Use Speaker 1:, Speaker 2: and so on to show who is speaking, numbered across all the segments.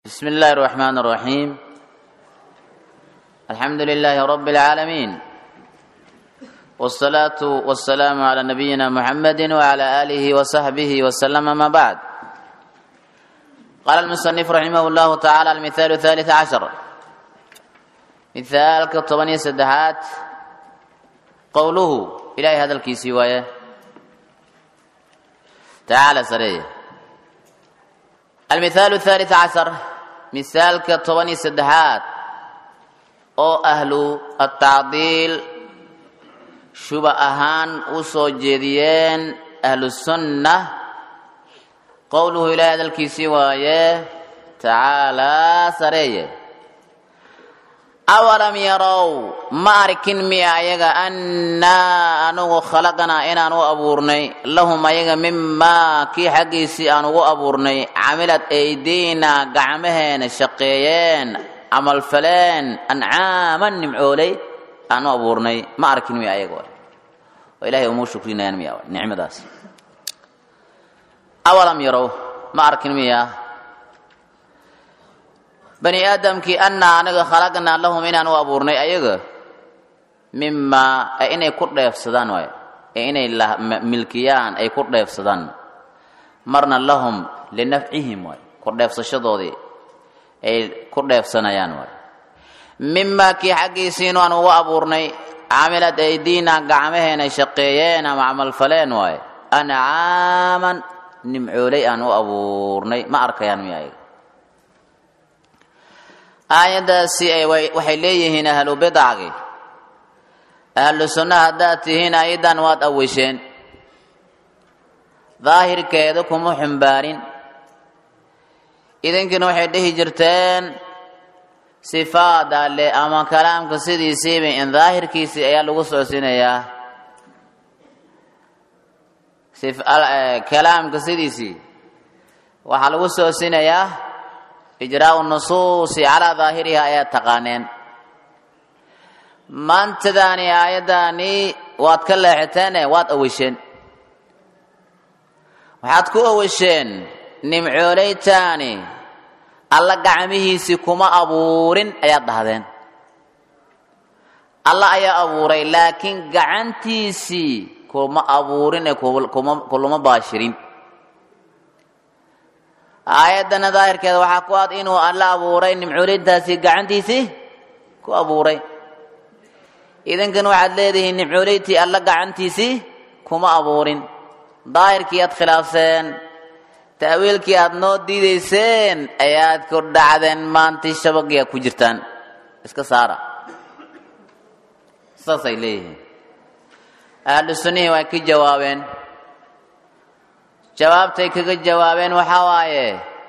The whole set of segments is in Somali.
Speaker 1: بسم الله الرحمن الرحيم الحمد لله رب العالمين والصلاة والسلام على نبينا محمد وعلى آله وصحبه وسلم ما بعد قال المصنف رحمه الله تعالى المثال الثالث عشر مثال كطبني سدحات قوله إلهي هذا الكيسي وياه تعالى سريه المثال الثالث عشر مثالك طبني سدحات oo ahlu atacdiil shuba ahaan u soo jeediyeen ahlu sunna qowluhu ilaahay hadalkiisii waaye tacaalaa sareeye awalam yarow ma arkin miya ayaga annaa anugu khalaqnaa inaan u abuurnay lahum ayaga mimaa kii xaggiisii aan ugu abuurnay camilad aydiina gacmaheena shaqeeyeen camalfaleen ancaaman nimcooley aan u abuurnay ma arkin miya ayaga oo ilahay umuu shukrinayaan miya nicmadaas awalam yarow ma arkin miya bani aadamkii annaa anaga khalaqnaa lahum inaan u abuurnay ayaga mimaa inay ku dheefsadaan waay ee inay milkiyaan ay ku dheefsadaan marna lahum linafcihim waay ku dheefsashadoodii ay ku dheefsanayaan waay mimaa kii xaggiisiinu aan ugu abuurnay camilad aydiina gacmaheena shaqeeyeen ama camalfaleen waay ancaaman nimcooley aan u abuurnay ma arkayaan miya ayaga aayaddaasi waxay leeyihiin ahlu bidacgi ahlu sunna haddaad tihiin ayadan waad awisheen daahirkeeda kuma xumbaarin idinkina waxay dhihi jirteen sifaad alle ama kalaamka sidiisiiba in daahirkiisii ayaa lagu socodsiinayaa kalaamka sidiisii waxaa lagu socodsiinayaa ijraau nusuusi calaa daahiriha ayaad taqaaneen maantadaani aayaddaani waad ka leexateene waad awisheen waxaad ku awisheen nimcooleytaani alla gacmihiisii kuma abuurin ayaad dhahdeen alla ayaa abuuray laakiin gacantiisii kuma abuurine kuluma baashirin aayaddana daahirkeeda waxaa ku ad inuu alla abuuray nimcooleytaasi gacantiisii ku abuuray idinkana waxaad leedihiin nimcooleytii alla gacantiisii kuma abuurin daahirkii aad khilaafseen ta'wiilkii aad noo diidayseen ayaad ku dhacdeen maantii shabagii aad ku jirtaan iska saara saasay leeyihiin ahlu sunnihii way ka jawaabeen jawaabtay kaga jawaabeen waxaa waaye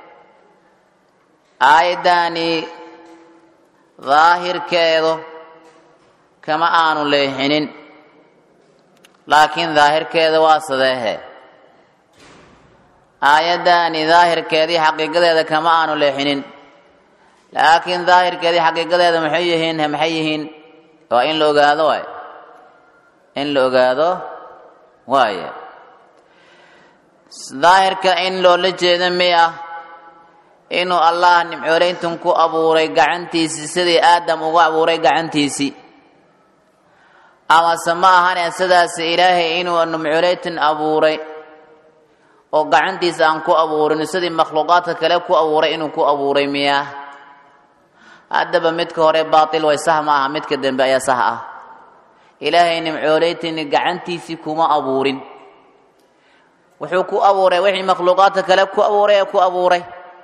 Speaker 1: aayaddaani daahirkeedu kama aanu leexinin laakiin daahirkeeda waa sadeehe aayaddaani daahirkeedii xaqiiqadeeda kama aanu leexinin laakiin daahirkeedii xaqiiqadeeda maxay yihiin maxay yihiin waa in la ogaado waay in la ogaado waaye daahirka in loola jeedo miya inuu allah nimcooleyntan ku abuuray gacantiisii sidii aadam ugu abuuray gacantiisii amase ma ahane sidaas ilaahay inuu nimcooleyntan abuuray oo gacantiisa aan ku abuurin sidii makhluuqaadka kale ku abuuray inuu ku abuuray miyaa haddaba midka hore baatil way sax ma aha midka dambe ayaa sax ah ilaahay nimcooleytini gacantiisii kuma abuurin wuxuu ku abuuray wixii makhluuqaadka kale ku abuuray ee ku abuuray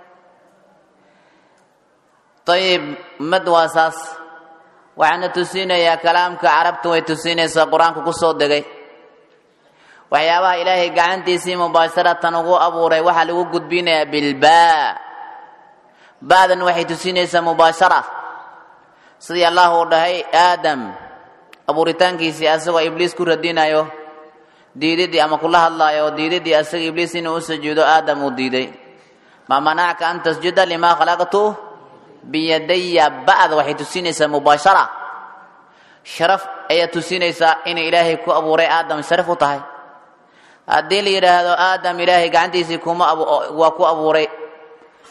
Speaker 1: ayib mad waa saas waxaana tusinayaa kalaamka carabta way tusinaysaa qur-aanka ku soo degay waxyaabaha ilaahay gacantiisii mubaasharatan ugu abuuray waxaa lagu gudbinayaa bilbaa ba'dan waxay tusinaysaa mubaashara sidii allah uu dhahay aadam abuuritaankiisii asagoo ibliis ku radinayo diididii ama kula hadlaayo diididii asaga ibliis inuu u sujuudo aadam uu diiday ma manacka an tasjuda limaa khalaqtu biyadaya ba'da waxay tusinaysaa mubaashara sharaf ayaa tusinaysaa inay ilaahay ku abuuray aadam sharaf u tahay haddii la yidhaahdo aadam ilaahay gacantiisii kuma waa ku abuuray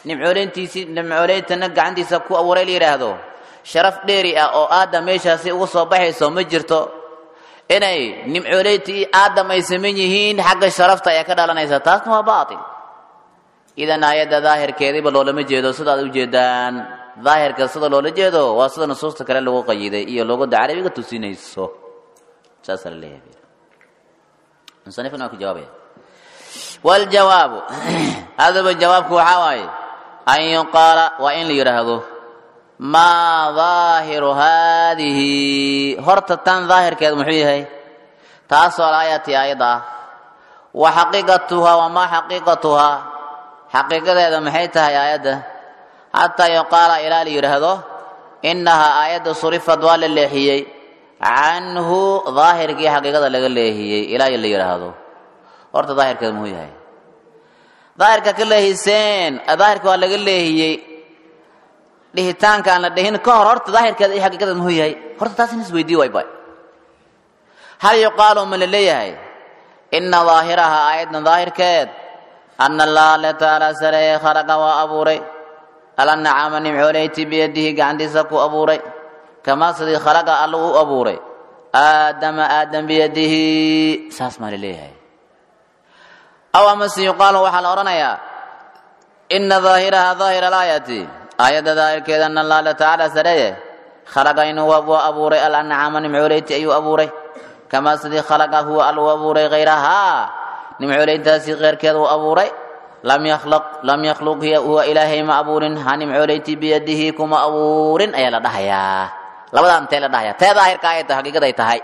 Speaker 1: nimcooleyntiisii nimcooleyntana gacantiisa ku abuuray la yidhaahdo sharaf dheeri ah oo aadam meeshaasi uga soo baxayso ma jirto inay nimcooleyntii aadam ay saman yihiin xagga sharafta ayaa ka dhalanaysa taasna waa baatil idan aayadda daahirkeediiba loolama jeedo sidaad ujeedaan daahirka sida loola jeedo waa sida nusuusta kale lagu qayiday iyo luugadda carabiga tusinayso saasaa la leeyahay musanifkan waa ku jawaabaya waljawaabu hadaba jawaabku waxaa waaye an yuqaala waa in la yidhaahdo maa daahiru haadihi horta tan daahirkeed muxuu yahay taasoo alaayati aayadda ah wa xaqiiqatuhaa wamaa xaqiiqatuhaa xaqiiqadeeda maxay tahay aayadda xataa yuqaala ilaa la yidhaahdo innahaa aayadda surifad waa la leexiyey canhu daahirkii xaqiiqada laga leehiyey ilaa la yidhaahdo horta daahirkeed muxuu yahay daahirka ka leehiseen daahirka waa laga leehiyey dhihitaanka aan la dhihin ka hor horta daahirkeeda iyo xaqiiqadeed muxuu yahay horta taas in isweydiiyo way bay hal yuqaalu ma la leeyahay ina daahiraha aayaddan daahirkeed ana allaha alle tacaala sareeye khalaqa waa abuuray alanacama nimcooleyti biyadihi gacantiisa ku abuuray kamaa sidii khalaqa alla u abuuray aadama aadam biyadihi saas maa la leeyahay aw amase yuqaalu waxaa la odhanayaa ina daahiraha daahira alaayati aayadda daahirkeeda ana allah alle tacaala sareeye khalaqa inuu waa abuuray alanacama nimcooleyti ayuu abuuray kamaa sidii khalaqa huwa all u abuuray hayrahaa nimcooleyntaasi keyrkeeda uu abuuray lam yakhluq lam yakhluq hiya huwa ilaahay ma abuurin ha nimcooleyti biyadihi kuma abuurin ayaa la dhahayaa labadaan tee la dhahayaa tee daahirka ayay tahay xaqiiqaday tahay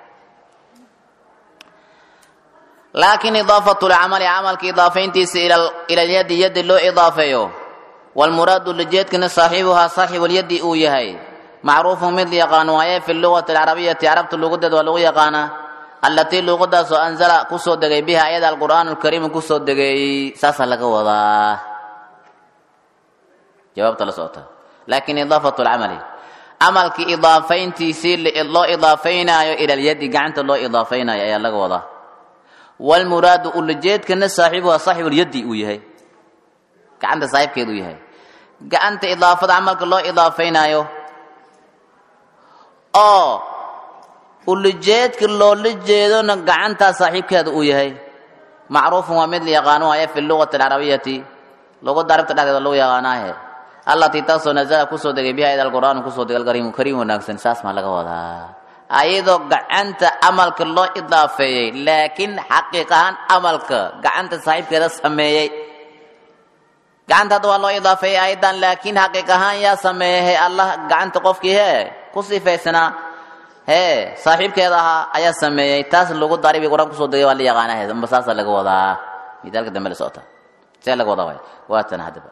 Speaker 1: laakiin idaafatu lcamali camalka idaafayntiisa ila lyadi yadi loo idaafeeyo walmuraadu lijeedkana saaxiibuhaa saaxibulyadi uu yahay macruufun mid yaqaan waaye fi lugati alcarabiyati carabta lugadeed waa lagu yaqaanaa allatii luuqadaasoo anzala kusoo degay biha ayada alqur'aan alkariim kusoo degay saasaa laga wadaa jawaabta la socota laakiin idaafatu lcamali camalkii idaafayntiisii loo idaafaynaayo ila lyadi gacanta loo idaafaynaayo ayaa laga wadaa walmuraadu ulajeedkana saaxiibuha saaxibulyadi uu yahay gacanta saaxiibkeed uu yahay gacanta idaafada camalka loo idaafaynaayo oo ulajeedka loola jeedona gacantaa saaxiibkeeda uu yahay macruufun waa mid la yaqaano waaye fi lugati alcarabiyati luqada arabta dhexdeeda lagu yaqaanaahe allatii taasoo nazala kusoo degay biha ida alqur'aan kusoo degay alkariimu kariim wanaagsan saas maa laga wadaa ayadoo gacanta amalka loo idaafeeyey laakiin xaqiiq ahaan amalka gacanta saaxiibkeeda sameeyey gacanta hadda waa loo idaafeeyey ayadan laakiin xaqiiq ahaan yaa sameeyey he allah gacanta qofkii hee ku sifaysanaa hee saaxiibkeeda ahaa ayaa sameeyey taas lagu daribi qur-aan kusoo degay waa la yaqaana he amba saasaa laga wadaa midaalka dambe la socota see laga wadaa waay waatan haddaba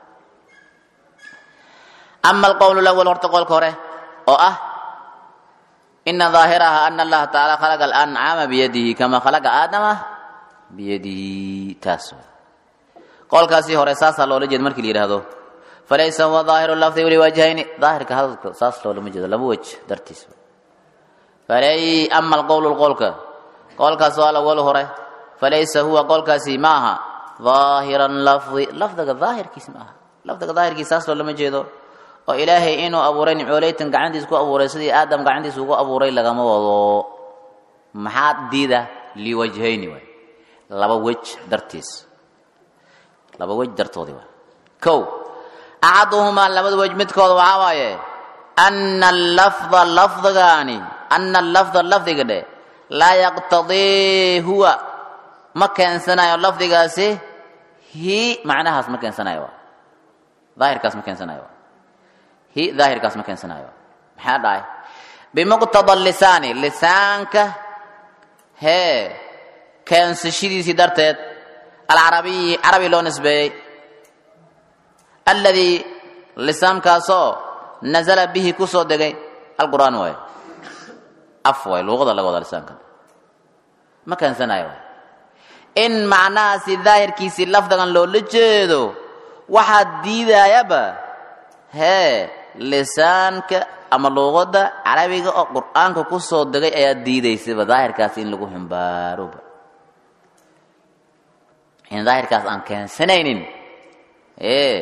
Speaker 1: ama alqowl lawal horta qolka hore oo ah ina daahiraha ana allaha tacaala khalaqa alancaama biyadihi kama khalaqa aadama biyadihi taas qolkaasii hore saasaa loola jeeda markii la yidhaahdo falaysa huwa daahiru lafdi liwajhayni daahirka hadalka saas loolama jeedo laba wej dartiis falay ama alqowlu qolka qolkaas waa lawal hore falaysa huwa qolkaasi ma aha daahiran lafdi lafdiga daahirkiis ma aha lafdiga daahirkiis saas loolama jeedo oo ilaahay inuu abuuray nimcooleytan gacantiis ku abuuray sidii aadam gacantiis ugu abuuray lagama wado maxaad diida liwajhayni waay laba wej dartiis laba wej dartoodii waay kow axaduhumaa labada wej midkooda waxaa waaye ana allafda lafdigaani ana allafda lafdiga dhe laa yaqtadii huwa ma keensanayo lafdigaasi hi macnahaas ma keensanayo daahirkaas ma keensanayo hi daahirkaas ma keensanayo maxaa dhahay bimuqtada lisaani lisaanka hee keensashadiisii darteed alcarabiyi carabi loo nisbeeyey alladii lisaankaasoo nazala bihi ku soo degay alqur'aan waaye af waay luuqada laga wadaa lisaankan ma keensanayo waay in macnahaasi daahirkiisii lafdigan loola jeedo waxaad diidayaba hee lisaanka ama luuqada carabiga oo qur'aanka ku soo degay ayaa diidaysaba daahirkaas in lagu himbaaroba in daahirkaas aan keensanaynin e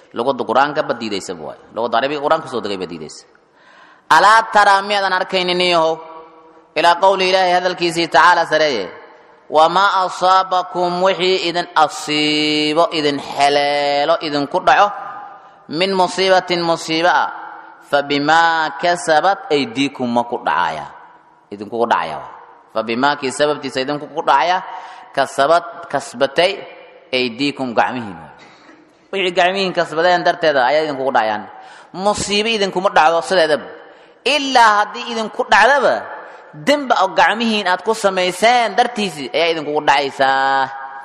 Speaker 1: luqada qur-aanka ba diidaysaba waay luqada carabiga qur-aan kusoo degay ba diidaysa alaa taraa miyaadan arkaynin niyahow ilaa qowli ilaahi hadalkiisii tacaala sareeye wamaa asaabakum wixii idin asiibo idin xeleelo idinku dhaco min musiibatin musiiba ah fabimaa kasabat aydiikum ma ku dhacaya idinkugu dhacaya fabimaa kii sababtiisa idinkugu dhacaya kasabad kasbatay aydiikum gacmihiin wixii gacmihiin kasbadeen darteeda ayaa idinkugu dhacayaan musiibo idinkuma dhacdo sideedaba ilaa haddii idinku dhacdaba demba oo gacmihiin aad ku samayseen dartiisii ayaa idinkugu dhacaysaa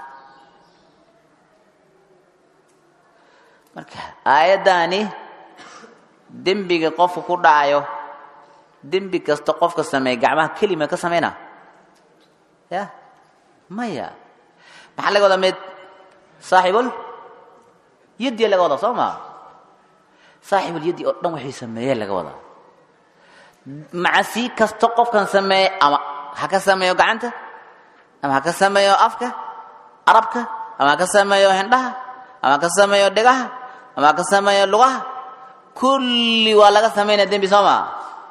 Speaker 1: marka aayaddaani dembiga qofka ku dhacayo dembi kasta qofka sameeya gacmaha kelima ka samayna ya maya maxaa laga wadaa mid saaxibul yaddiya laga wadaa soo maa saaxibul yaddi oo dhan waxay sameeyeen laga wadaa macasi kasto qofkan sameeye ama ha ka sameeyo gacanta ama ha ka sameeyo afka arabka ama ha ka sameeyo hindhaha ama ha ka sameeyo dhegaha ama ha ka sameeyo lugaha kulli waa laga samaynaya dembi soo maa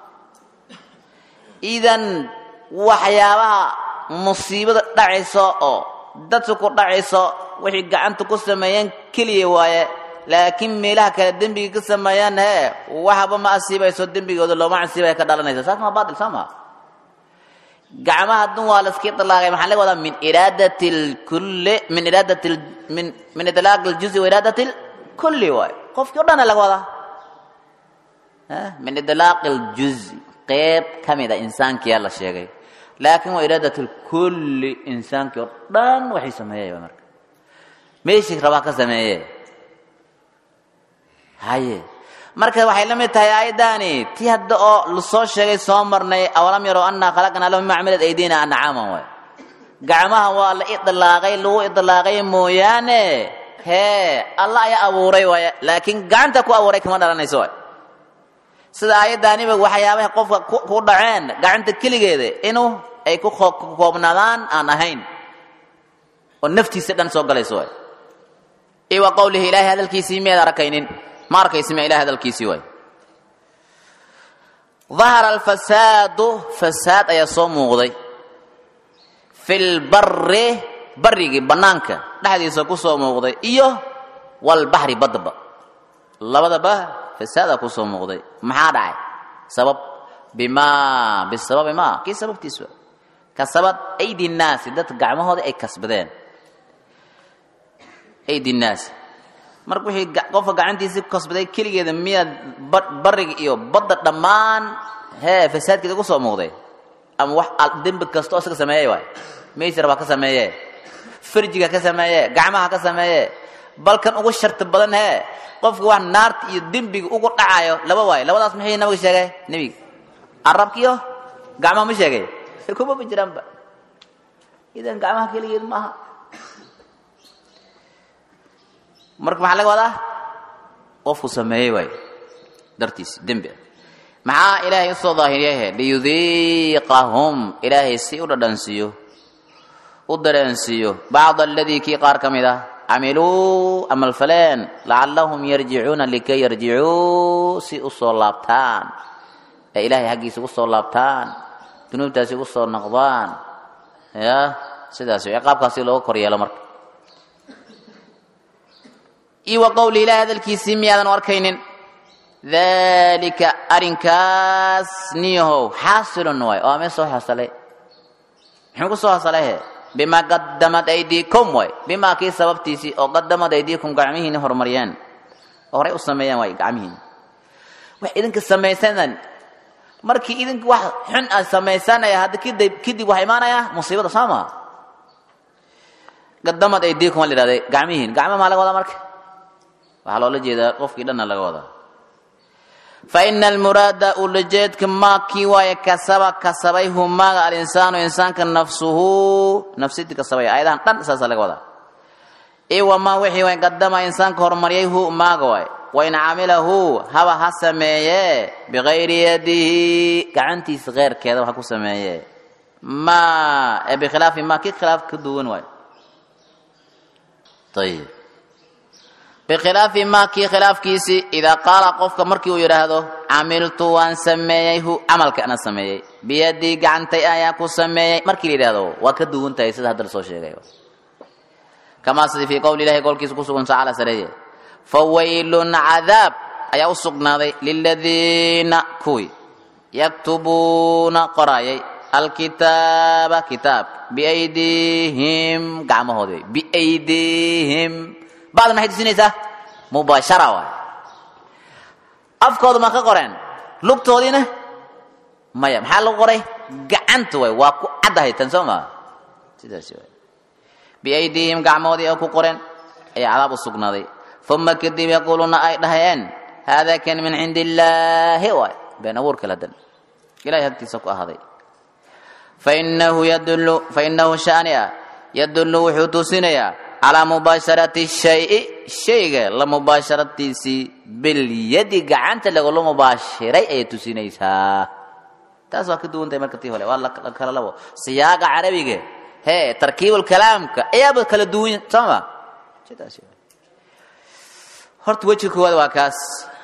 Speaker 1: idan waxyaabaha musiibada dhacayso oo dadka ku dhacayso wixii gacanta ku sameeyeen keliya waaye laakiin meelaha kale dembiga ka sameeyaan hee waxba ma asiibayso dembigooda looma asiibaya ka dhalanaysa saas maa baatil soo maa gacmaha dun waa laska ilaaqay maxaa laga wadaa min iraadati lkulli min iraadati min min itlaaq aljuzi wa iraadati lkulli waay qofkii o dhana laga wadaa min itlaaq aljuzi qeyb ka mida insaankiyaa la sheegay laakiin waa iraadat lkulli insaankii oo dhan waxay sameeyay marka meeshii rabaa ka sameeye haye marka waxay la mid tahay aayaddaani tii hadda oo lasoo sheegay soo marnay awalam yarow annaa khalaqnaa lahu mima camilat aydina ancaama waay gacmaha waa la idlaaqay lagu idlaaqay mooyaane hee alla ayaa abuuray waay laakiin gacanta ku abuuray kama dhalanayso waay sida aayaddaaniba waxyaabaha qofka ku dhaceen gacanta keligeeda inuu ay ku koobnaadaan aan ahayn oo naftiisa dhan soo galayso waay iyo wa qowlihi ilaahay hadalkiisii miyaad arkaynin ma arkaysi ma ilahay hadalkiisii waay dahara alfasaadu fasaad ayaa soo muuqday fi lbari barigii bannaanka dhexdiisa ku soo muuqday iyo walbaxri baddaba labadaba fasaadaa ku soo muuqday maxaa dhacay sabab bimaa bisababi ma kii sababtiis wa kasabad aydi nnaasi dadka gacmahooda ay kasbadeen aydi nnaasi marka wixii qofka gacantiisii ku kasbaday keligeeda miyaad bariga iyo badda dhammaan hee fasaadkeeda ku soo muuqday ama wax dembi kasta oo isaga sameeyey waay maysir baa ka sameeye farjiga ka sameeye gacmaha ka sameeye balkan ugu sharti badan hee qofka wax naarta iyo dembiga ugu dhacayo laba waayo labadaas maxay nabiga sheegay nebiga arabkiyo gacmaha ma sheegay kuma ma jiraanba idan gacmaha keligeed maaha marka maxaa laga wadaa qofku sameeyey waay dartiis dembi ah maxaa ilaahay usoo daahiriyahe liyudiiqahum ilaahay si u dhadhansiiyo u dareensiiyo bacda aladii kii qaar ka mid ah camiluu amalfaleen lacallahum yarjicuuna likay yarjicuu si u soo laabtaan ee ilaahay xaggiisa ugu soo laabtaan dunuubtaasi ugu soo noqdaan ya sidaas ciqaabkaasi looga kor yeelo marka iyo wa qowli ilahi hadalkiisii miyaadan u arkaynin dalika arrinkaas niyahow xaasilun waay oo amee soo xasalay muxuu ku soo xasalahe bimaa qadamad aydiikum waay bimaa kii sababtiisii oo qadamad aydiikum gacmihiini horumariyeen oo horey u sameeyeen waay gacmihiini wax idinka samaysanan markii idinka wax xun aad samaysanaya hadda kadib kadib waxaa imaanaya musiibada soo maa qadamad aydiikum waa la yidhahday gacmihiin gacma maa laga wadaa marka waxaa loola jeedaa qofkii dhanna laga wadaa fa ina almuraada ulajeedka maa kii waaye kasaba kasabay humaaga alinsaanu insaanka nafsuhu nafsidii kasabay ayadahan dhan saasa laga wadaa iyo wamaa wixii way qadama insaanka horumariyay hu maaga waay wain camilahu haba ha sameeye bikayri yadihi gacantiisa keyrkeeda waxa ku sameeye ma bikhilaafi ma kii khilaaf ka duwan waay ayib bikhilaafi maa kii khilaafkiisii idaa qaala qofka markii uu yidhaahdo camiltu waan sameeyey hu camalka ana sameeyey biyadii gacantay ayaan ku sameeyey markii la yidhahdo waa ka duwan tahay sida hadda lasoo sheegay kamaa sidii fii qowli ilahi qowlkiisa ku sugan tacaala sareeye fawaylun cadaab ayaa u sugnaaday liladiina kuwii yaktubuuna qoraayay alkitaaba kitaab biaydiihim gacmahoodi wey biaydiihim bacda maxay tusinaysaa mubaashara waay afkooda ma ka qoreen lugtoodiina maya maxaa lagu qoray gacanta waay waa ku caddahay tan soo maa sidaasi waay biaydiihim gacmoodii oo ku qoreen ayaa cadaab u sugnaaday uma kadib yaquuluuna ay dhahayeen haadaa kan min cindi illaahi waay been abuurka ladan ilahay agtiisa ku ahaaday fainahu yadullu fainahu shaani ah yadullu wuxuu tusinayaa calaa mubaasharati shayi shayga la mubaasharatiisii bilyadi gacanta lagula mubaashiray ayay tusinaysaa taas waa ka duwan tahay marka tii hore waa la kala labo siyaaqa carabiga hee tarkiibulkalaamka ayaaba kala duwan sooma sidaas horta wejiga koowaad waa kaas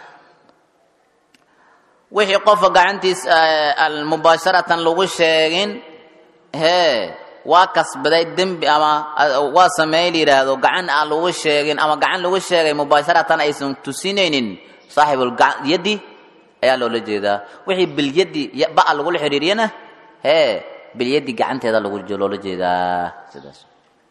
Speaker 1: wixii qofka gacantiis mubaasharatan lagu sheegin hee waa kasbaday dembi ama waa sameey la yidhaahdo gacan aan lagu sheegin ama gacan lagu sheegay mubaasharatan aysan tusinaynin saaxibulyaddi ayaa loola jeedaa wixii bilyaddi ba'a lagula xiriiriyana hee bilyaddi gacanteeda loola jeedaa sidaas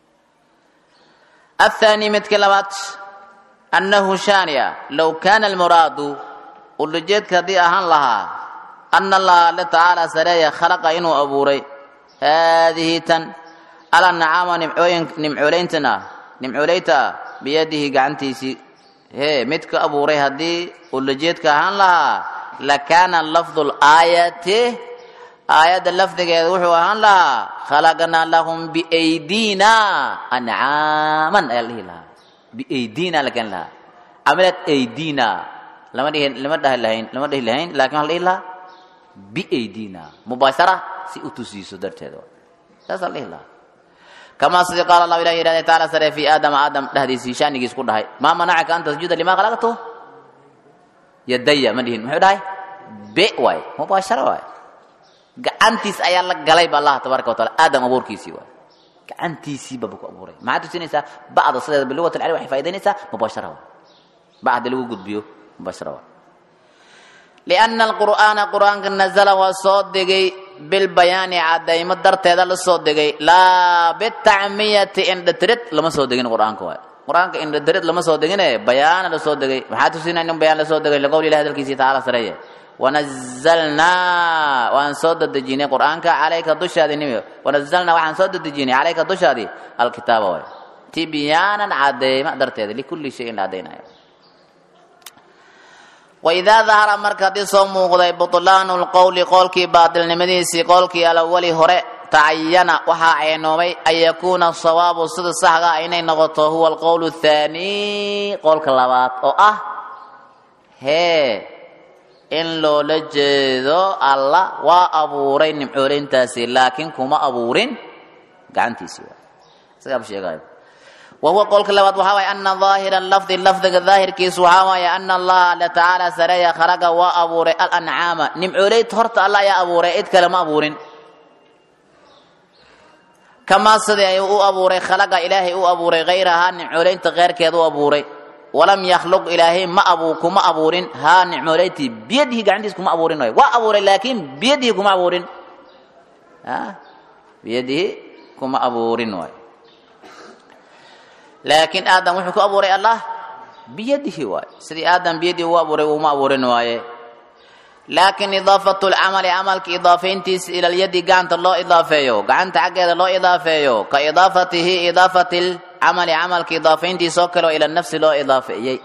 Speaker 1: athani midka labaad annahu shaaniya low kaana almuraadu ulajeedka haddii ahaan lahaa ana allaha alle tacaala sareeya khalaqa inuu abuuray haadihi tan ala nacaama nimcooyin nimcoolayntan ah nimcoolaynta ah biyadihi gacantiisii hee mid ka abuuray haddii ulajeedka ahaan lahaa lakaana lafdu laayati aayadda lafdigeeda wuxuu ahaan lahaa khalaqnaa lahum biaydina ancaaman ayaa la dhihi lahaa biaydina la keeni lahaa camilat aydina lama dhihi lama dhahi lahayn lama dhihi lahayn lakin waxa la dhihi lahaa biaydina mubaashara si u tusiiso darteeda saasaa la dhihi lahaa kamaa sidii qaala allahu ilahi yidhahday taala sare fi aadama aadam dhehdiisii shaanigiis ku dhahay maa manacaka an tasjuda lima khalaqtu yadaya ma dhihin muxuu dhahay be waay mubaashara waay gacantiis ayaa la galay ba allah tabaaraka wataala aadam abuurkiisii waay gacantiisii baba ku abuuray maxaa tusinaysaa bacda sideeda bilugat alcali waxay faa'idaynaysaa mubaashara waay bacda lagu gudbiyo mubaashara waay lianna alqur'aana qur'aanka nazala waa soo degay bilbayaani caddaymo darteeda la soo degay laa bitacmiyati indhatirid lama soo degin qur'aanka waay qur'aanka indhatirid lama soo degine bayaana la soo degay maxaa tusinaya in bayaan la soo degay liqowli ilahi hadalkiisii tacaala sareeye wanazalnaa waan soo dadejinay qur'aanka calayka dushaadi nimi wanazalnaa waxaan soo dadejinay calayka dushaadi alkitaaba waay tibyaanan cadeyma darteeda likulli shayin la caddaynayo waidaa dahara marka haddii soo muuqday butlaanu lqowli qowlkii baatilnimadiisii qowlkii alawali hore tacayana waxaa ceynoomay an yakuuna sawaabu sida saxga ah inay noqoto huwa alqowl athaani qowlka labaad oo ah hee in loola jeedo alla waa abuuray nimcoolayntaasi laakiin kuma abuurin gacantiisii waay isagaaba sheegayo wahuwa qowlka labaad waxaa waaya ana daahira lafdi lafdiga daahirkiisu waxaa waaya ana allaha alla tacaala sareeya khalaqa waa abuuray alancaama nimcoolayd horta alla ayaa abuuray cid kale ma abuurin kamaa sidii ay u abuuray khalaqa ilaahay u abuuray hayrahaa nimcoolaynta keyrkeed u abuuray walam yakhluq ilaahay ma abu kuma abuurin haa nicmoolayntii biyadihi gacantiis kuma abuurin waay waa abuuray laakiin biyadihi kuma abuurin biyadihi kuma abuurin waay laakiin aadam wuxuu ku abuuray allah biyadihi waay sidii aadam biyadihi u abuuray uma abuurin waaye laakiin idaafatu lcamali camalka idaafayntiisa ila lyadi gacanta loo idaafeeyo gacanta xaggeeda loo idaafeeyo ka idaafatihi idaafati lcamali camalka idaafayntiisa oo kale oo ila nafsi loo idaafeeyey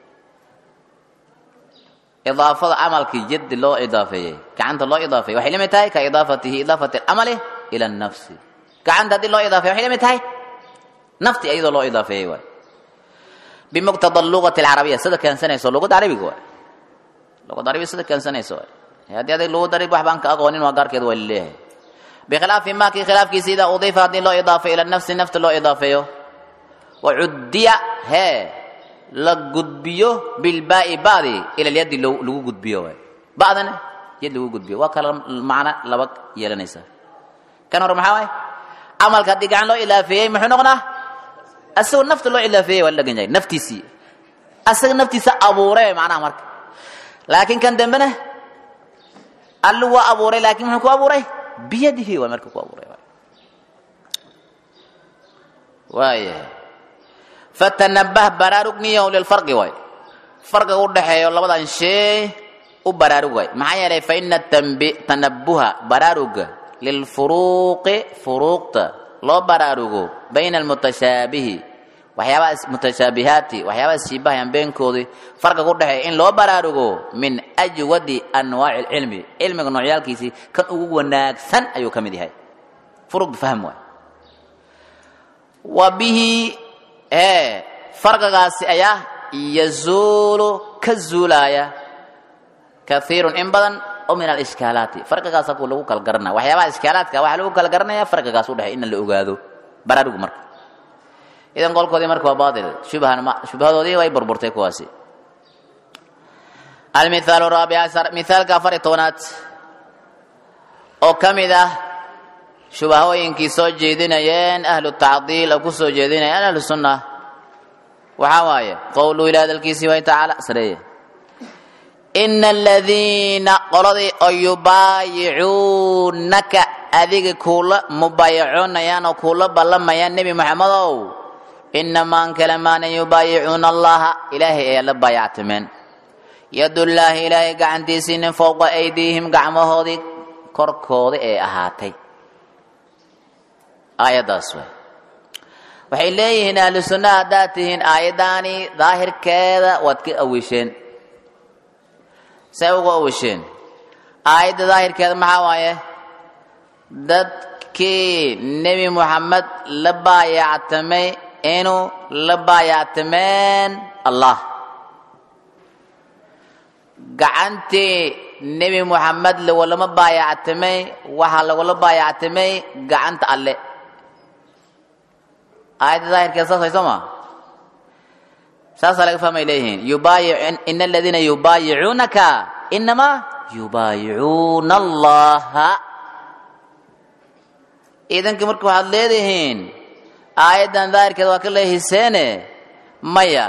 Speaker 1: idaafada camalka yadi loo idaafeeyey gacanta loo idaafeeyey waxay lamid tahay ka idaafatihi idaafati lcamali ila nafsi gacanta haddii loo idaafeeyo waxay lamid tahay nafti iyadoo loo idaafeeyey waay bimuqtada lugati alcarabiya sida keensanayso luqada carabiga waay luqada carabiga sida keensanayso waay haddii adig lugu darib wax baan ka aqoonin waa gaarkeeda waa laleeyahay bikhilaafi ma kii khilaafkiisa idaa udiifa haddii loo idaafeeyo ila nafsi nafta loo idaafeeyo wacudiya hee la gudbiyo bilbaai badi ila lyadi lagu gudbiyo waay badana yad lagu gudbiyo waa kala macno laba yeelanaysa kan hore maxaa waay camalka haddii gacan loo ilaafeeyey muxuu noqonaa asagoo nafta loo ilaafeeyey waa la dhagan yahay naftiisii asaga naftiisa abuuray macnaha marka laakiin kan dambena allu waa abuuray laakiin muxuu ku abuuray biyadihi waa marka ku abuuray waaya fatanabah baraarugniyahu lilfarqi waay farqiga u dhexeeyo labadan shay u baraarug waay maxaa yeelay fa ina tanabuha baraaruga lilfuruuqi furuuqta loo baraarugo bayna almutashaabihi waxyaabaha mutashaabihaati waxyaabaha shiibahayaan beenkoodii farqiga u dhexeeya in loo baraarugo min ajwadi anwaaci lcilmi cilmiga noocyaalkiisii kan ugu wanaagsan ayuu ka mid yahay furuuqda fahm waay wa bihi ee farqigaasi ayaa yazuulu ka zuulaya kaiirun in badan oo min alishkaalaati farqigaas haku lagu kala garanaya waxyaabaha ishkaalaadka waxaa lagu kala garanaya farqigaas udhexey in la ogaado baraarugu marka idan qolkoodii marka waa baatil shubhan shubhadoodii way burburtay kuwaasi almithaalu raabic ashar mithaalka afar iyo tobanaad oo ka mid ah shubahooyinkii soo jeedinayeen ahlu tacdiil oo ku soo jeedinayeen ahlu sunna waxaa waaye qowluu ilaa hadalkiisii way tacaala sareeye ina aladiina qoladii oo yubaayicuunaka adiga kuula mubaayacoonayaan oo kuula ballamayaan nebi moxamedow inamaan kale maanan yubaayicuuna allaha ilaahay ayaa la baayactameen yadullaahi ilaahay gacantiisiinin fowqa aydiihim gacmahoodii korkooda ee ahaatay aayaddaas way waxay leeyihiin ahlu sunna haddaad tihiin aayaddaani daahirkeeda waad ka awisheen say uga awisheen aayadda daahirkeeda maxaa waaye dadkii nebi moxamed la baayactamay inuu la baayactameen allah gacantii nebi moxamed lagulama baayactamay waxaa lagula baayactamay gacanta alle aayadda daahirkeeda saas way soo maa saasaa laga fahmay leeyihiin yubaayic ina aladiina yubaayicuunaka inamaa yubaayicuuna allaha iidankii marka waxaad leedihiin aayaddan daahirkeeda waa ka leehiseene maya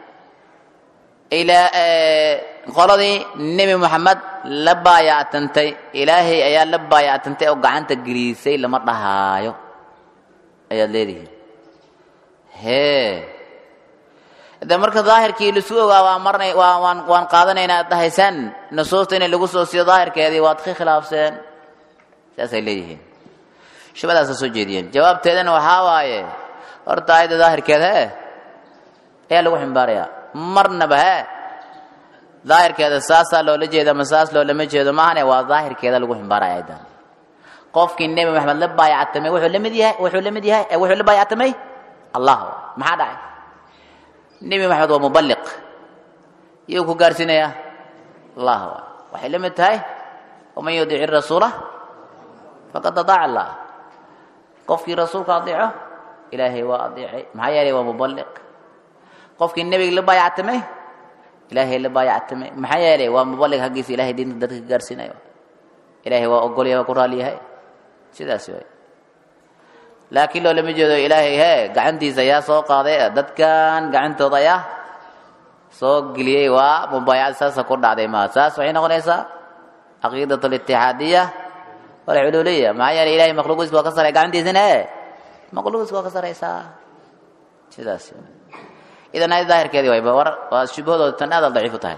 Speaker 1: ilaa qoladii nebi moxamed la baayactantay ilaahay ayaa la baayactantay oo gacanta geliisay lama dhahaayo ayaad leedihiin hee de marka daahirkii lasu ogaa waa marnay waa waan waan qaadanaynaa ad dhahaysaan nusuusta inay lagu soo siiyo daahirkeedii waad ka khilaafseen saasay leeyihiin shubadaasa soo jeediyeen jawaabteedana waxaa waaye horta aayadda daahirkeeda he ayaa lagu ximbaarayaa marnaba he daahirkeeda saasaa loola jeeda ma saas loolama jeedo maahane waa daahirkeeda lagu ximbaaraya ayaddan qofkii nebi maxamed la baayactamay wuxuu la mid yahay wuxuu la mid yahay wuxuu la baayactamay allah maxaa dhacay nebi maxamed waa mubaliq iyuu ku gaarsiinayaa allah waxay la mid tahay waman yudiici rasuula faqad adaaca allah qofkii rasuulka adeeco ilaahay waa adeecay maxaa yeelay waa mubaliq qofkii nebiga la baayactamay ilaahay la baayactamay maxaa yeelay waa mubaliq haggiisa ilahay diinta dadka ka gaarsiinayo ilaahay waa ogolyahay waa ku raali yahay sidaas way laakiin loolama jeedo ilaahay he gacantiisa ayaa soo qaaday dadkan gacantooda ayaa soo geliyey waa mubaayacad saasa ku dhacday maa saas waxay noqonaysaa caqiidat litixaadiya walcululiya maxaa yeelay ilahay makhluuqiiska waa ka saray gacantiisana e makhluuqiiska waa ka saraysaa sidaas idan ayad daahirkeedii wayba war waa shubahadooda tan aad daciif u tahay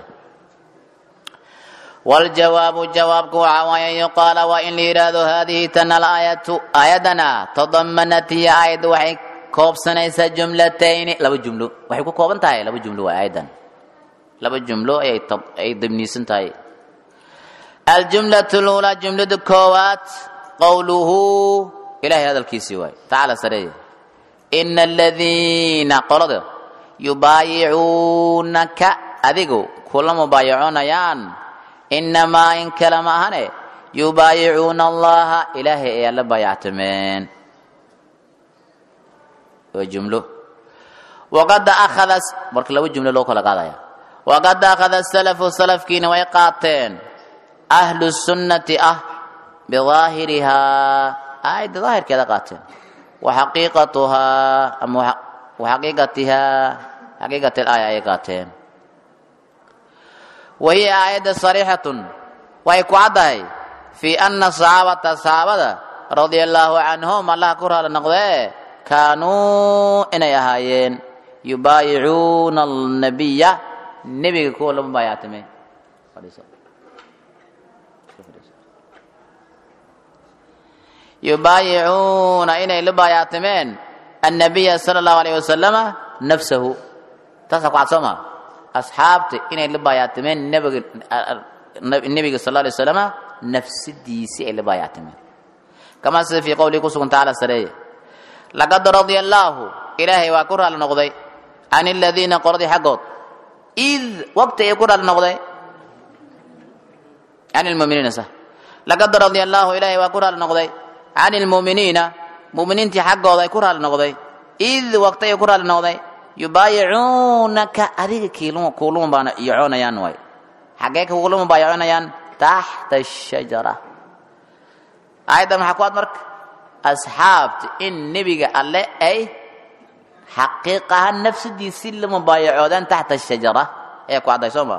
Speaker 1: waljawaabu jawaabku waxaa waaye an yuqaala waa in la yidhaahdo haadihi tan alaayatu aayadana tadamanat hiya aayadda waxay koobsanaysaa jumlatayni laba jumlo waxay ku kooban tahay laba jumlo waa aayaddan laba jumlo ayay ay dabniisan tahay aljumlatu lulaa jumlada koowaad qowluhu ilahay hadalkiisii waay tacaala sareeye ina aladiina qolada yubaayicuunaka adigu kula mubaayacoonayaan inamaa in kale ma ahane yubaayicuuna allaha ilaahay ayaa la baayactameen waa jumlo waqad akhada marka laba jumlo loo kala qaadaya waqad akhada salafu salafkiina way qaateen ahlu sunnati ah bidaahirihaa aayadda daahirkeeda qaateen wa xaqiiqatuhaa ama wa xaqiiqatihaa xaqiiqat alaaya ayay qaateen wa hiya aayadda sariixatun waxay ku caddahay fii ana saxaabata saxaabada radia allaahu canhum allaha ku raali noqdee kaanuu inay ahaayeen yubaayicuuna alnabiya nebiga kuwa lama baayactame yubaayicuuna inay la baayactameen annabiya sala allahu alayh wasalama nafsahu taasaa ku cad soo maa asxaabta inay la baayactameen nebiga nebiga sal alay wasalama nafsadiisii ay la baayactameen kamaa sida fii qowlihi ku sugan tacaala sareeye laqad radia allaahu ilaahay waa ku raali noqday can aladiina qoladii xaggood id waqti ay ku raali noqday can lmuminiina sa laqad radia allaahu ilaahay waa ku raali noqday can ilmuuminiina muuminiintii xaggooda ay ku raali noqday id waqti ay ku raali noqday yubaayicuunaka adiga kuuluma baana iyocoonayaan waay xaggee kuuluma baayaconayaan taxta ashajara aayaddan maxaa ku ad marka asxaabta in nebiga alle ay xaqiiqahaan nafsadiisii la mubaayacoodeen taxta ashajara ayaa ku cadday soo maa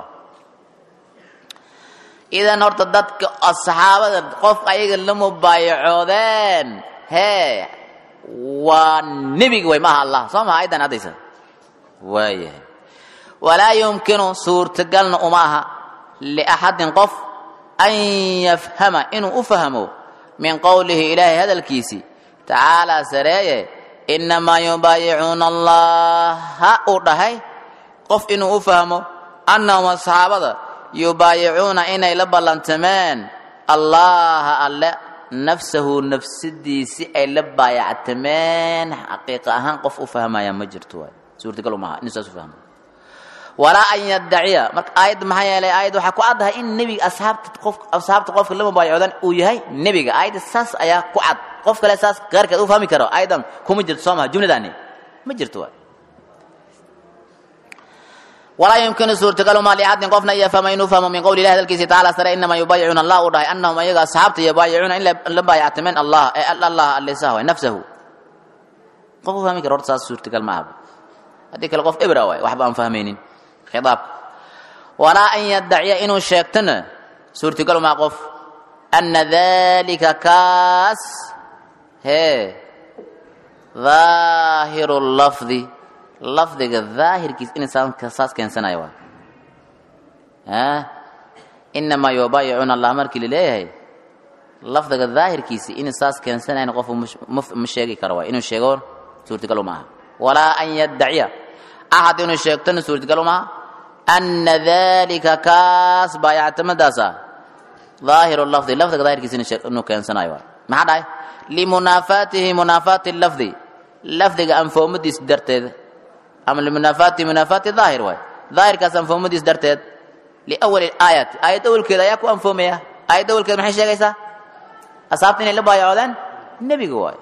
Speaker 1: idan horta dadka asxaabada qof ayaga la mubaayacoodeen hee waa nebiga way maaha allah soo maha ayaddan haddaysa waayahay walaa yumkinu suurtagalna uma aha liaxadin qof an yafhama inuu u fahmo min qowlihi ilaahay hadalkiisii tacaalaa sareeye innamaa yubaayicuuna allaha uu dhahay qof inuu u fahmo annahum asxaabada yubaayicuuna inay la ballantameen allaha alle nafsahu nafsadiisi ay la baayactameen xaqiiqa ahaan qof u fahmaya ma jirto waay suurtagal umaha inuu saas u fahmo walaa an yaddaciya marka aayadda maxaa yeelay aayadda waxaa ku caddahay in nebiga asxaabta qof asxaabta qofka la mubaayacoodan uu yahay nebiga aayadda saas ayaa ku cad qof kale saas gaarkeed u fahmi karo aayaddan kuma jirto soo maha jumladaani ma jirto waay walaa yumkinu suurtagaluma liaxadin qofna iyo fahma inuu fahmo min qowli ilahi hadalkiisi tacaala sare inamaa yubaayicuuna allah uu dhahay annahum ayaga asxaabta yubaayicuuna in la baayactameen allah ee allah allisah waay nafsahu qof u fahmi karo horta saas suurtagal ma ahaba haddii kale qof ebra waay waxba aan fahmaynin khidaabka walaa an yaddaciya inuu sheegtona suurtagal maa qof ana dalika kaas hee daahiru lafdi lafdiga daahirkiis in saas keensanayo waay inamaa yubaayicuuna allah markii laleeyahay lafdiga daahirkiisi in saas keensanayn qofu ma sheegi karo waay inuu sheego suurtagal uma aha walaa an yaddaciya axad inuu sheegtona suurtagal uma aha ana dalika kaas baayactamadaasa daahiru lafdi lafdiga daahirkiisa inuu keensanayo waay maxaa dhahay limunaafaatihi munaafaati lafdi lafdiga anfoomadiis darteed ama limunaafaati munaafaati daahir waay daahirkaas anfoomadiis darteed liawali aayati aayad awalkeeda ayaa ku anfoomaya aayad awalkeeda maxay sheegaysaa asaabta inay la baayacoodeen nebiga waay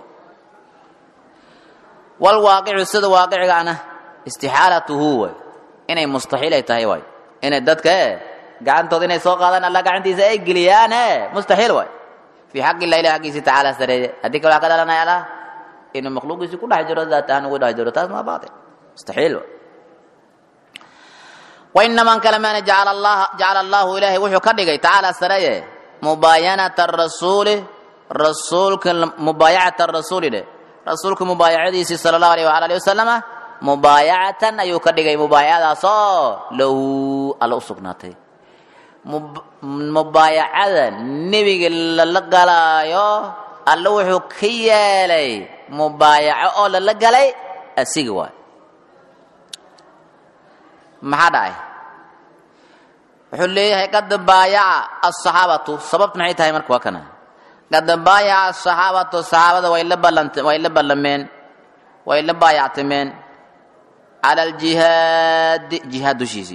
Speaker 1: walwaaqicu sida waaqicigaana istixaalatuhu waay inay mustaxiil ay tahay waay inay dadka e gacantooda inay soo qaadaan alla gacantiisa ay geliyaan e mustaxiil waay fii xaqi ilah ilah xaggiisi tacaala sareeye haddii kale waxaa ka dhalanaya allah inuu makhluuqiisi ku dhex jiro daat ahaan ugu dhex jiro taas maa baatil mustaxiil waay wainaman kale maana jacala allaha jacala allahu ilaahay wuxuu ka dhigay tacaala sareeye mubaayanata rasuuli rasuulka mubaayacata rasuuli dheh rasuulka mubaayacadiisii sala allahu alayh waala alihi wasalama mubaayacatan ayuu ka dhigay mubaayacadaasoo lahu alla u sugnaatay mubaayacada nebiga lala galaayo alla wuxuu ka yeelay mubaayaco oo lala galay asiga waay maxaa dhacay wuxuu leeyahay qad baayaca asaxaabatu sababtu maxay tahay marka waa kana qad baayaca asaxaabatu saxaabada way la ballant way la ballameen way la baayactameen cala aljihaadi jihaad dushiisii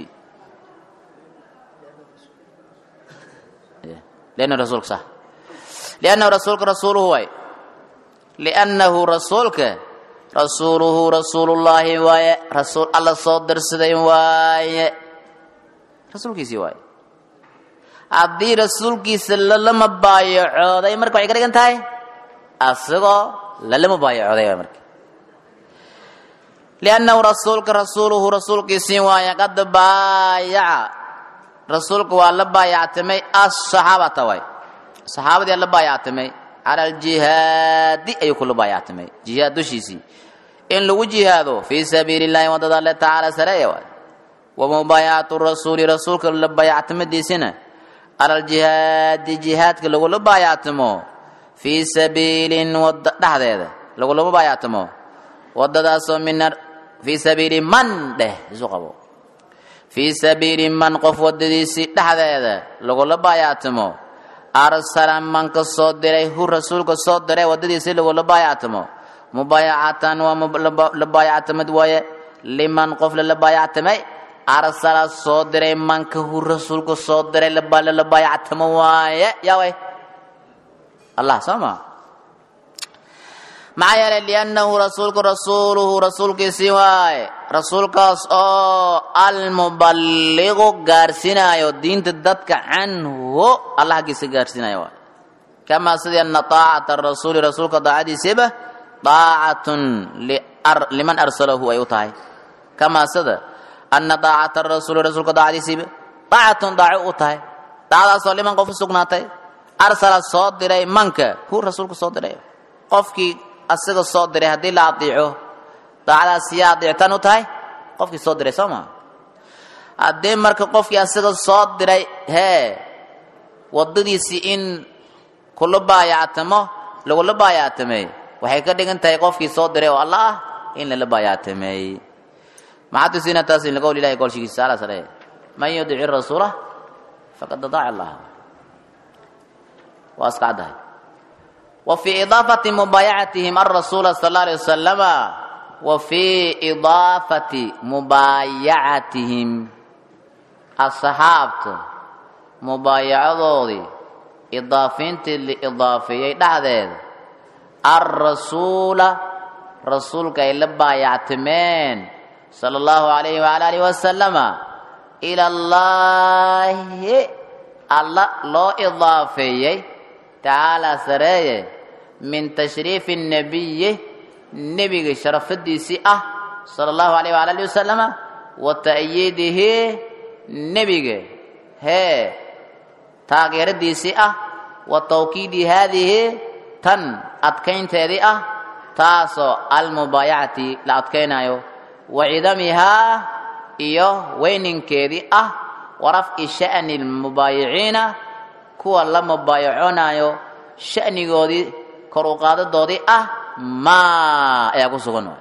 Speaker 1: liannahu rasuulka sax liannahu rasuulka rasuuluhu waay liannahu rasuulka rasuuluhu rasuulullaahi waaye rasuul alla soo dirsaday waaye rasuulkiisii waaye haddii rasuulkiisa lalama baayacooday marka waxay ka dhigan tahay asagoo lalama baayacooday waay marka liannahu rasuulka rasuuluhu rasuulkiisii waaye qad baayaca rasuulka waa la baayactamay asaxaabata waay saxaabadii la baayactamay cala aljihaadi ayuu kula baayactamay jihaad dushiisii in lagu jihaado fii sabiili llahi waddada alle tacaala sareeya waay wa mubaayacatu rasuuli rasuulka la baayactamadiisina cala aljihaadi jihaadka lagula baayactamo fii sabiilin wadda dhexdeeda lagulama baayactamo waddadaasoo min fii sabiili man dheh isu qabo fii sabiili man qof waddadiisii dhexdeeda lagula baayactamo arsala manka soo diray hu rasuulka soo diray waddadiisii lagula baayactamo mubaayacatan waa la baayactamad waaye liman qof lala baayactamay arsala soo diray manka hu rasuulka soo diray lala baayactamo waaye yaa way allah soo maa maxaa yeelay liannahu rasuulku rasuuluhu rasuulkiisii waaye rasuulkaas oo almuballiqu gaarsinaayo diinta dadka canhu allah haggiisa gaarsinaayo waaye kamaa sidii anna taacata rasuuli rasuulka daacadiisiiba daacatun liman arsalahu ay u tahay kamaa sida anna daacata rasuuli rasuulka daacadiisiiba daacatun daaco u tahay daacadaasoo liman qof u sugnaatay arsala soo diray manka hu rasuulka soo diray qofkii asaga soo diray haddii la adiico daacadaas yaa adiictan u tahay qofkii soo diray soo maa haddii marka qofkii asaga soo diray hee waddadiisii in kula baayactamo lagula baayactamey waxay ka dhigan tahay qofkii soo diray oo alla ah in lala baayactamey maxaa tusina taas in laqowl ilahi golshigiisa ala sare man yudici rasuula faqad adaaca allah waa iska caddahay وفي إضافة مبايعتهم الرسول صلى الله عليه وسلم وفي إضافة مبايعتهم الصحابة مبايعة إضافين لإضافية دعدد الرسول رسول كي لبايعتمين صلى الله عليه وعلى آله وسلم إلى الله الله لو إضافية تعالى سريه min tashriifi الnabiyi nebiga sharafadiisii ah sala allahu alayh waala alihi wasalama wa ta'yiidihi nebiga hee taageeradiisii ah wa tawkiidi haadihi tan adkaynteedii ah taasoo almubaayacati la adkaynayo wa cidamihaa iyo weyninkeedii ah wa rafci sha'ni lmubaayiciina kuwa la mubaayaconayo sha'nigoodii kor u qaadadoodii ah maa ayaa ku sugan waay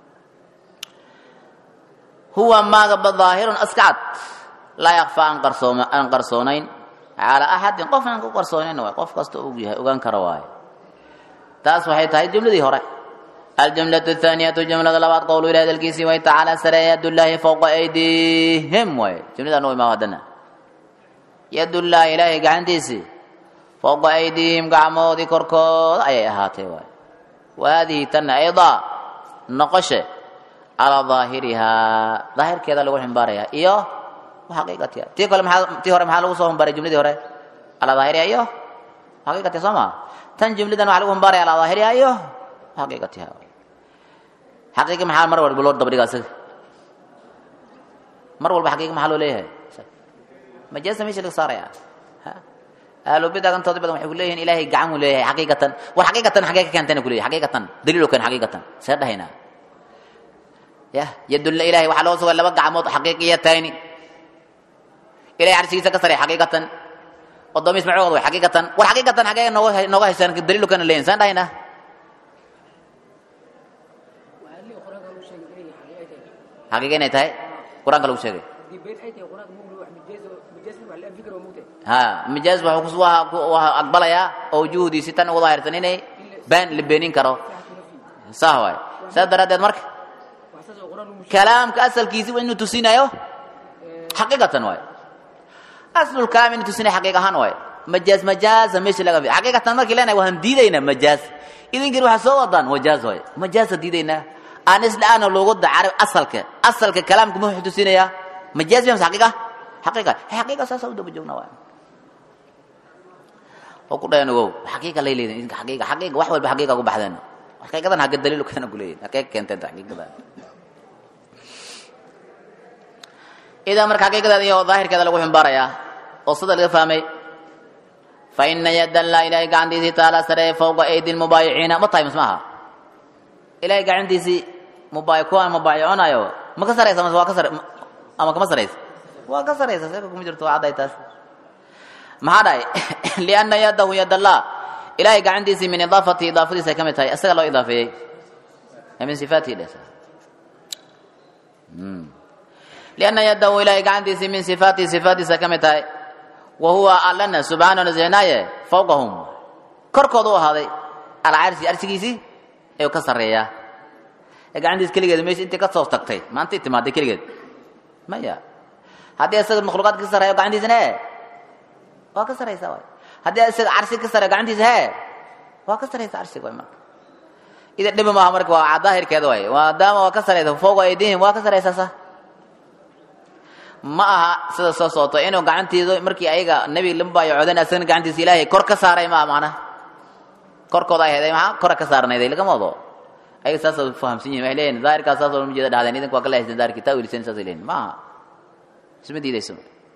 Speaker 1: huwa maagaba daahirun askacad laa yakfaa aan qarsooma aan qarsoonayn calaa axadin qofna aan ku qarsoonayn waay qof kasta og yahay ogaan kara waaye taas waxay tahay jumladii hore aljumlatu athaaniyatu jumlada labaad qowlu ilahi hadalkiisii way tacaala sareeya yadullaahi fowqa aydihim waaye jumladan u imaa haddana yadullaahi ilaahay gacantiisii fowqa aydiihim gacmoodii korkooda ayay ahaatay waay wa haadihi tanna aydaa noqoshe calaa daahirihaa daahirkeeda lagu ximbaaraya iyo xaqiiqatiha tii kale maxaa tii hore maxaa lagu soo ximbaray jumladii hore calaa daahiriha iyo xaqiiqatiha soo maa tan jumladan waxaa lagu ximbaaraya calaa daahiriha iyo xaqiiqatiha xaqiiqi maxaa mar walba loo dabdhiga asaga mar walba xaqiiqi maxaa loo leeyahay majaasa meesha laga saaraya ahlubida gantooda badan waxay ku leeyihin ilaahay gacan uu leeyahay xaqiiqatan war xaqiiqatan xagee ka keentayna ku leeyahay xaqiiqatan daliil oo keen xaqiiqatan see dhahaynaa ya yadulla ilaahay waxaa loo sugay laba gacmood xaqiiqiyatayni ilahay carshigiisa ka saray xaqiiqatan odoomiis magacooda way xaqiiqatan war xaqiiqatan xagee nooga nooga haysaan daliil oo keena leeyihin saan dhahaynaa xaqiiqa inay tahay qur-aanka lagu sheegay ha mijaaz wuxuu aqbalayaa oo wujuhdiisi tan ugu daahirsan inay baan la beenin karo saah waay saas daraaddeed marka kalaamka asalkiisi waa inuu tusinayo xaqiiqatan waay aslulkalaam inuu tusinaya xaqiiq ahaan waay majaaz majaasa meesha laga fi xaqiiqatan markii leenahay waan diidaynaa majaaz idinkii waxaa soo wadaan majaaz waay majaasa diidaynaa aan isla aana loogu dacarab asalka asalka kalaamka muxuu tusinayaa majaaz baa xaqiiqa xaqiiqa xaqiiqa saasa u daba joogna waay oo ku dhayan ogow xaqiiqa lay leedahay idinka xaqiiqa xaqiiqa wax walba xaqiiqa ku baxdeen xaqiiqadan hagga daliil keena ku leeyahay xaqiiqa keentay xaqiiqadan idan marka xaqiiqadeeda iyo daahirkeeda lagu ximbaarayaa oo sida laga fahmay fa ina yadda allah ilaahay gacantiisii taala saree fowqa aydi lmubaayiciina ma tahay mismaaha ilaahay gacantiisii mubaayi kuwaan mubaayiconayo ma ka saraysa mase waa ka sar ama kama saraysa waa ka saraysa seeka kuma jirto waa cadday taas maxaa dhahay lianna yadahu yad allah ilaahay gacantiisii min idaafati idaafadiisa ay ka mid tahay isaga loo idaafeeyey min sifaatihi dheh lianna yadahu ilaahay gacantiisii min sifaatihi sifaatiisa ka mid tahay wa huwa allana subxaana nazehnaaye fawqahum korkooda u ahaaday alcarsi arsigiisii ayuu ka sarreeyaa ee gacantiis keligeed meesha intay ka soo tagtay maanta i timaaday keligeed maya haddii isaga makhluuqaadka ka sarreeyo gacantiisana e waa ka saraysaa waay haddii isaga carsi ka sarreeyo gacantiisa he waa ka saraysa carsiga waay marka ida dhibi maaha marka waa daahirkeeda waay maadaama waa ka saraysa fawqa aydihim waa ka saraysaa sa ma aha sida soo socoto inuu gacantiidu markii ayaga nebi la mubaayacoodan asagna gacantiisa ilaahay kor ka saaray maaha macnaha korkooda ay heday maxaa kora ka saarnayday lagama wado ayaga saasoo fahamsan yihin waxay leeyihin daahirkaas saasoo ma jeeda dhahdeen idinku waa ka leehaysan daahirkii taa welisan saasay leeyihin maaha isma diidayso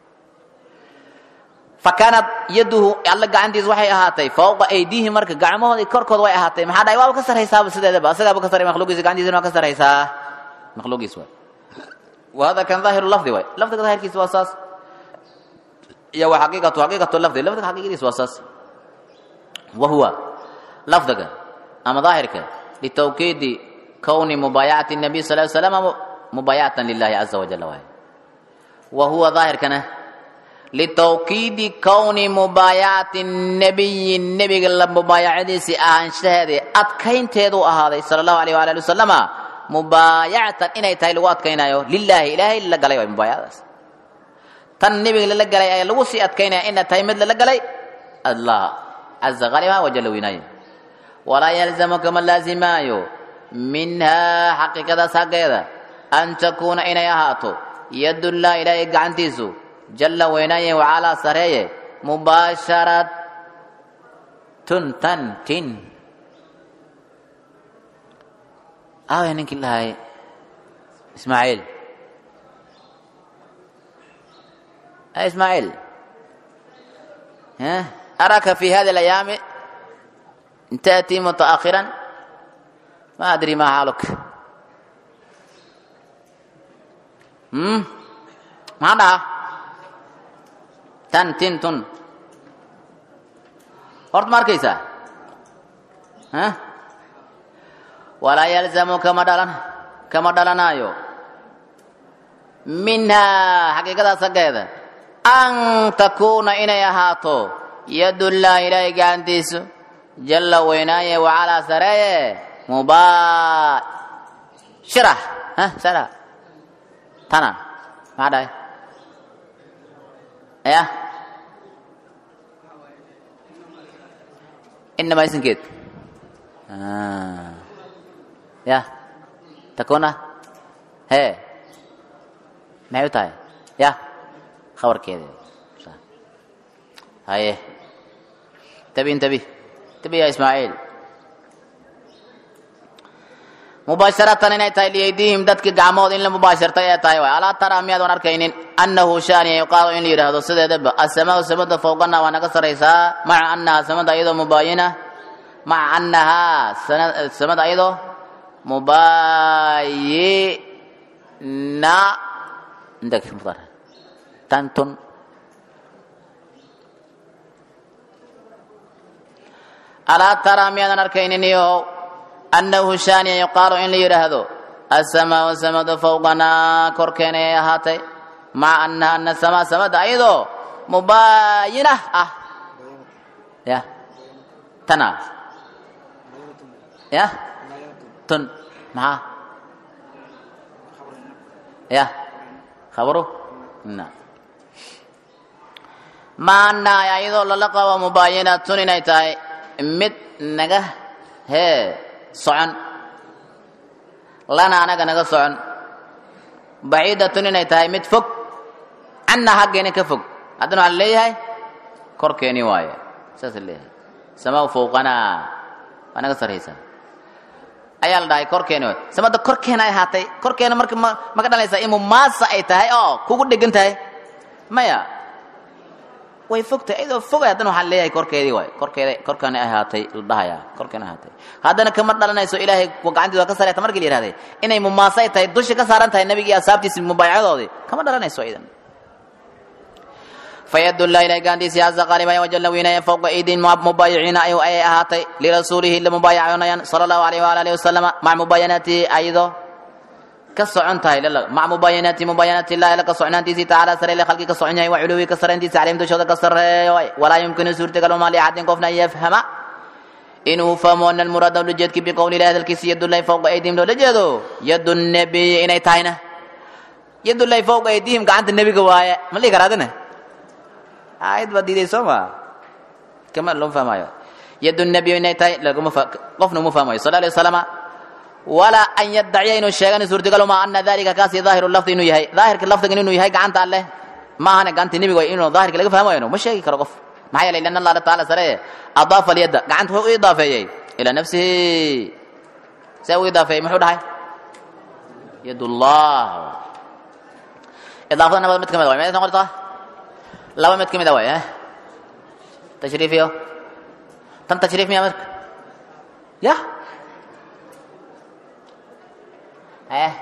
Speaker 1: fa kaanat yaduhu alla gacantiis waxay ahaatay fawqa aydiihim marka gacmahooda korkooda way ahaatay maxaa dhahay waaba ka saraysaaba sideedaba asagaaba ka saray makhluuqiisa gacantiisana waa ka saraysaa makhluuqiis waay وهذا كان ظاهر اللفظ واي لفظ ظاهر كيس واساس يا وحقيقة حقيقة اللفظ لفظ حقيقة كيس واساس وهو لفظك أما ظاهرك لتوكيد كون مبايعة النبي صلى الله عليه وسلم مبايعة لله عز وجل واي وهو ظاهر كان لتوكيد كون مبايعة النبي النبي قال مبايعة سي أهان شهده أتكين تيدو أهذا صلى الله عليه وآله وسلم mubaayacatan inay tahay lagu adkaynayo lilaahi ilaahay lala galay waay mubaayacadaas tan nebiga lala galay ayaa lagu sii adkaynaya ina tahay mid lala galay allah caza qaliba wajalla weynaaye walaa yalzamu kama laazimaayo minhaa xaqiiqadaas xaggeeda an takuuna inay ahaato yadullah ilaahay gacantiisu jalla weynaaye wacalaa sareeye mubaasharatun tan tin aaway ninkii dhahay ismaaciil ismaaciil araka fi hadi اlayaami taأtii mutaأkhiran ma adri ma xaaluk maxaa dhaha tan tin tun horta ma arkaysaa walaa yalzamu kama dhalan kama dhalanaayo minhaa xaqiiqadaas xaggeeda an takuuna inay ahaato yadullah ilaahay gacantiisu jalla weynaaye wacalaa sareeye mubaashira sara tana maxaa dhahay ya inamaa isinkeed ya takuna he maxay u tahay ya khabarkeeda haye tabi intabi tabi ya ismaaciil mubaasharatan inay tahay liyaydiihim dadki gacmood in la mubaashartay ee tahay waay alaa taraa miyaadan arkaynin annahu shaaniya yuqaalo in la yidhaahdo sideedaba asamaau samada fowqana waa naga saraysaa maca annahaa samada ayadoo mubaayina maca annahaa samada ayadoo mubayina عندك مضارع تنتن ألا ترى ميانا أركين يو أنه شاني يقال إن لي هذا السماء والسماء فوقنا كركين هاتي مع أن أن السماء سماء أيضا مباينة أه يا تنا يا تن مع يا خبره نعم maanaa ayadoo lala qabo mubaayinatun inay tahay mid naga hee socon lana anaga naga socon baciidatun inay tahay mid fog canna haggeena ka fog haddana waxaa leeyahay korkeeni waaye saasa leeyahay samaa fowqanaa waa naga sarraysaa ayaa la dhahay korkeeni waay samada korkeena ay ahaatay korkeena marka ma ma ka dhalaysaa in mumaasa ay tahay oo kugu dhegan tahay maya way fogtahay iyadoo fogay haddana waxaa leeyahay korkeedii waay korkeeda korkaani ay ahaatay la dhahayaa korkeena ahaatay haddana kama dhalanayso ilaahay gacantiisa waa ka sareyta markii la yihahday inay mumaasa ay tahay dusha ka saaran tahay nabigii ashaabtiisi mubaayacadoodii kama dhalanayso idan fayadullah ilahay gacantiisii caza qaalibaya wajalla weynaya fowqa aydin mubaayiciina ay ay ahaatay lirasuulihi la mubaayaconayaan sala allahu alayh waala alihi wasalama maca mubaayanatihi ayadoo ka socon tahay maca mubaayanati mubaayanati illahi alla ka socnaantiisii tacaala sare ile khalqi ka socon yahay wa culuwi ka sarayntiisa calayhim dushooda ka sareeyo walaa yumkinu suurtagaluma liaxadin qofna an yafhama inuu fahmo ana almuraada ulajeedki biqowli ilahi hadalkiisi yadullahi fowqa aydihim loola jeedo yadu nabiyi inay tahayna yadullahi fowqa aydihim gacanta nebiga waaye ma dhihi karaa adina aayad baa diiday soo maa kama loo fahmayo yadu nabiy inay tahay laguma qofna uma fahmayo sal alay wasalama walaa an yaddaciya inuu sheegana suurtagal ma ana dalika kaasi daahiru lafdi inuu yahay daahirka lafdigan inuu yahay gacanta alleh ma ahana gacanta nebiga way inuu daahirka laga fahmayo ma sheegi karo qof maxaa yeelay lan allah taala sare adaafa alyadda gacanta wuxuu u idaafeeyey ilaa nafsihi see u idaafeeyey muxuu dhahay yadullah idaafada nabad mid ka mid way meed noqotaa laba mid ka mid a way tashriif iyo tan tashriif miya marka ya eh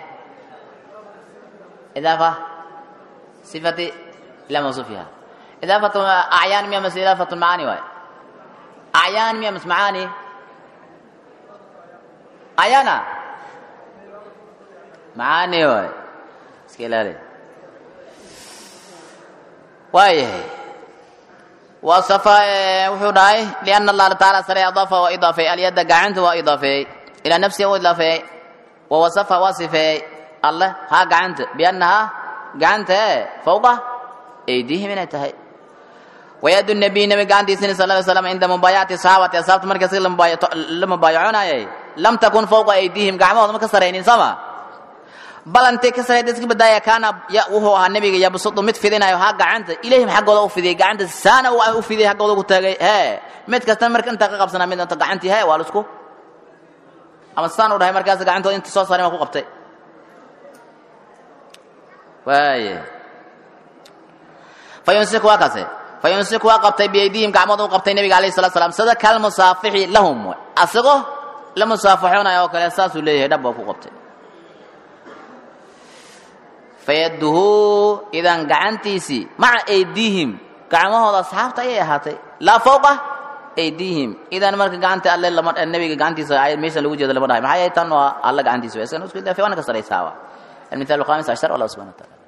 Speaker 1: إضافة صفة إلى موصوفها إضافة أعيان مية مس إضافة المعاني واي أعيان مية مس معاني أعيانا معاني واي سكيلاري واي وصف وحوراي لأن الله تعالى سري أضافة وإضافة اليد قعنت وإضافة إلى نفسه وإضافة ووصف وصفه الله ها قعنت بأنها قعنت فوق أيديهم من تهي ويد النبي نبي قعنت سنة صلى الله عليه وسلم عند مبايعة صحابة أصحابة مركز لما بايعون لم تكن فوق أيديهم قعمة مكسرين سما bal intay ka sareed iska badaaya kaana ya wuxuu ahaa nabiga yabsudu mid fidinayo ha gacanta ilayhim xaggooda u fidiyay gacanta saana uu u fidiyay xaggooda ku taagay hee mid kasta marka inta ka qabsanaa mid inta gacantii hee waa la isku ama saan u dhahay markaas gacantooda inta soo saaray waa ku qabtay waaye fayumsiku waa kaase fayumsiku waa qabtay biyaydiihim gacmooda u qabtay nabiga alayhi salatu salaam sida kal musaafixi lahum asagoo la musaafaxoonaya oo kale saasuu leeyahay dhab baa ku qabtay fayaduhu idan gacantiisii maca aydiihim gacmahooda asxaabta ayay ahaatay laa fawqa aydiihim idan marka gacanta alle lama nabiga gacantiisa ayad meesha lagu jeedo lama dhahay maxaa yeelay tan waa alla gacantiisa waa iskan isku ilaa waana ka saraysaa المثال الخامس عشر والله سبحانه وتعالى